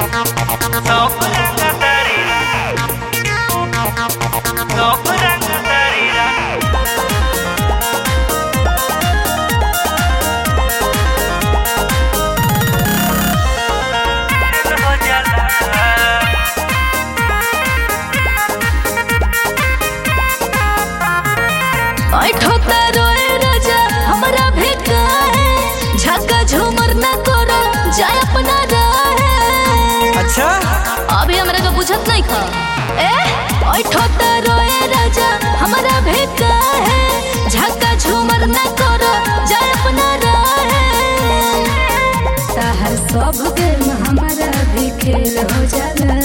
Top ranga darira. Top ranga darira. हो जाला ऐठोता रोए राजा हमरा भेका है झका झूमर न करो जाय अपना राहे अच्छा अभी हमरा के बुझत नहीं खा ए ऐठोता रोए राजा हमरा भेका है झका झूमर न करो जाय अपना राहे ताहर सब गेम हमारा भी खेल हो जाला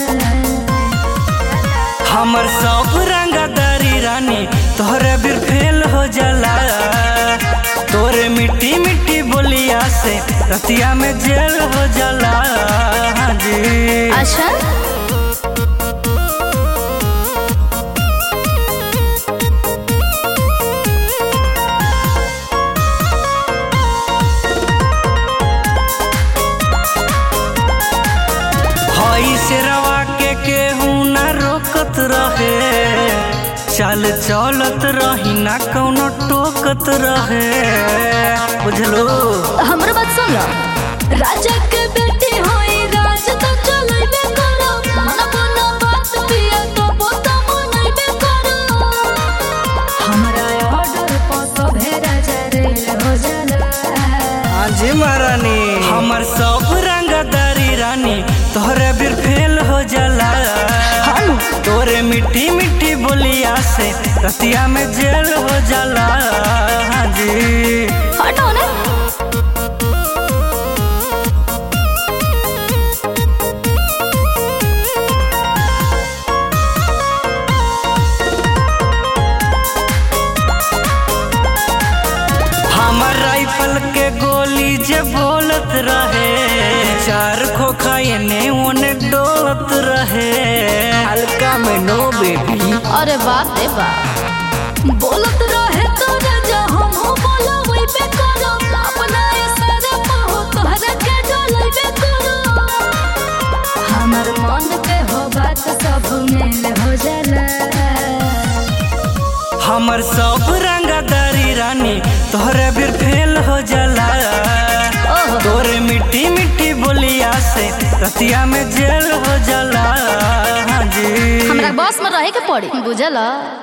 हमर सब रंगदारी रानी तोहरे बिर फेल हो जाला तोरे मिट्टी मिट्टी बोलिया से रतिया में जेल हो जाला हाँ जी अच्छा हई से रवा के केहू ना रोकत रहे चल चलत रही ना कौनो टोकत रहे बुझलो हमर बात सुन लो राजा के बेटी होई राज तो चलैबे करो मन मन बात पिया तो पोता मनैबे करो हमारा ऑर्डर पर सभे राजा रेल हो जाला हाजी महारानी हमर सब रंगदारी रानी तोहरे बिर फेल हो जाला हानु तोरे मिट्टी मिट्टी बोलिया से रतिया में जेल हो जाला हाजी हटो ने हमर राइफल के गोली जे बोलत रहे चार खोखा एने ओने डोलत रहे हल्का में नो बेबी अरे बाप रे बाप बोलत रहे तो राजा हम हो बोला वही पे करो अपना इशारा पर हो तोहरा के डोलैबे करो हमार मन पे हो बात सब मेल हो जाला हमर सब रंगदारी रानी तोहरे बिर फेल हो जाला ओहो तोरे मिट्टी मिट्टी बोलिया से रतिया में जेल हो जाला हाँ जी हमरा बस में रहे के पड़ी बुझला